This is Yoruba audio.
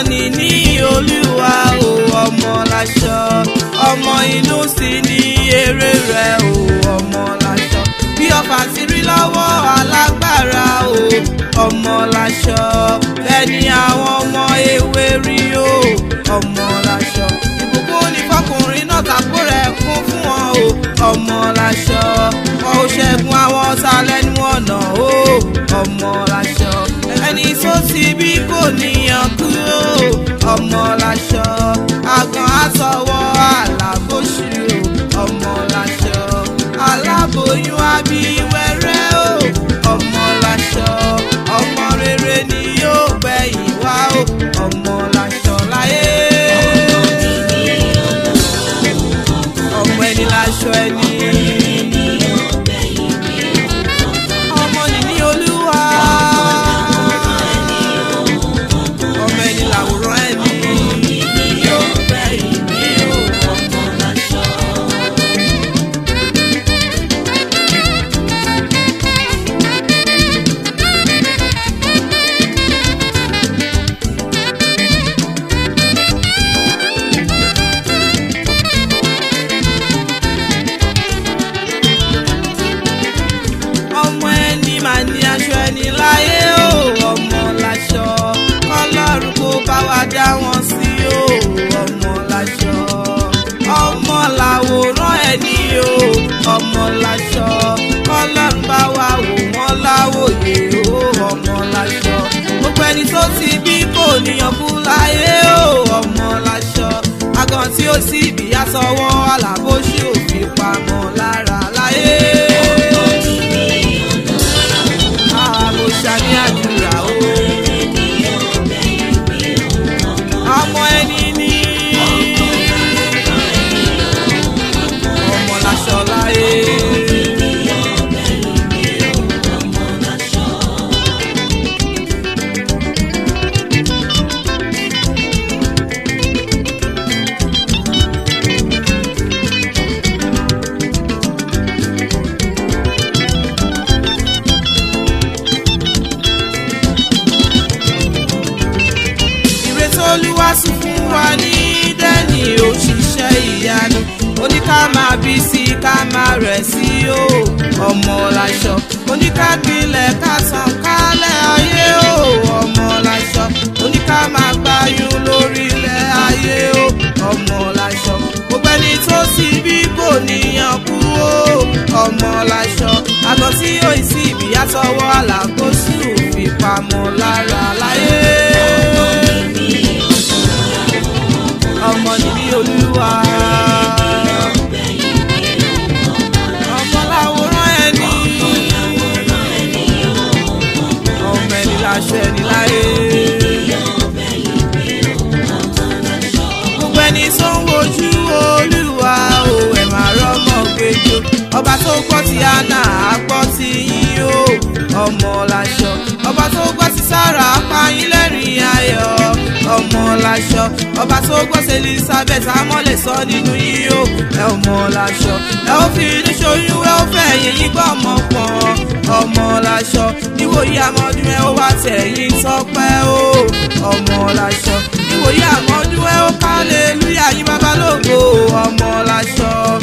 níní olúwa o ọmọ láṣọ ọmọ inú sì ní èrè rẹ̀ o ọmọ láṣọ bí ọfà ti rí lọ́wọ́ alágbára o ọmọ láṣọ bẹ́ẹ̀ ni àwọn ọmọ ewé rí o ọmọ láṣọ ìbùkún ní fọkùnrin náà tàkó rẹ̀ kún fún wọn o ọmọ láṣọ wọn ò ṣẹ́gun àwọn ọ̀tá lẹ́nu ọ̀nà o ọmọ láṣọ ẹni tó ti bí kò níyàn kúrò ọmọ láṣọ àgàn àtọwọ́ àlàbòṣù ọmọ láṣọ aláboyún abíwẹ́rẹ́ o ọmọ láṣọ ọmọ rere ni yóò gbẹ̀yìn wá o ọmọ láṣọ láyé ọmọ ẹni láṣọ ẹni. ọmọ nìní olúwa ọmọ ẹni làwòrán ẹni yóò gbẹ̀yìn ní o ọmọ láṣọ. ọmọ ẹni mà ní aṣọ ẹni láyé o ọmọ láṣọ kọlọ́run kó bá wa dá wọn sí o ọmọ láṣọ ọmọ làwòrán ẹni o ọmọ láṣọ kọlọ́run bá wa wò wọ́n láwòye o ọmọ láṣọ gbogbo ẹni tó ti bí kò níyàn kú láyé o ọmọ láṣọ àgàn tí ó sì bí aṣọwọ́ alábòṣì òfin pamọ́ lára láyé mo ṣàní àdúrà o. ọmọ ẹni ní. ọmọ láṣọ láyé. ìrètí olúwa sùn fún wa ní dẹ́ni òṣìṣẹ́ ìyanu oníká máa bí sí ká máa rẹ̀ sí o ọmọ láṣọ oníká gbilẹ̀ ká tàn kálẹ̀ ayé o ọmọ láṣọ oníká máa gbáyún lórílẹ̀ ayé o ọmọ láṣọ gbogbo ẹni tó sì bí kò níyàn kú o ọmọ láṣọ àgọ́ tí yóò sì bí àtọwọ́ àlàkóṣù fi pamọ́ lára láyé ọmọ níbí olúwa. ọmọ làwòrán ẹni. ọmọ ẹni láṣọ ẹni láyé. gbogbo ẹni tó ń wojú olúwa o ẹ̀ máa rọ́mọ gbẹjọ. ọba tó gbọ́ ti àná á gbọ́ ti yín o ọmọ láṣọ. ọba tó gbọ́ ti sára apáyín lẹ́rìn ayọ̀ ọmọ láṣọ ọba tó gbọ́ sí elizabeth amọ̀lẹ̀ sọ nínú yìí o ẹ ọmọ láṣọ ẹ ó fi inú ṣoyún ẹ ó fẹ́ yẹn yín gbọ́ ọmọ pọ̀n ọmọ láṣọ níwòyí àmọ́dún ẹ ó wá tẹ̀yìn tọ́pẹ́ o ọmọ láṣọ níwòyí àmọ́dún ẹ ó kálẹ̀ lúyà yín babalógo ọmọ láṣọ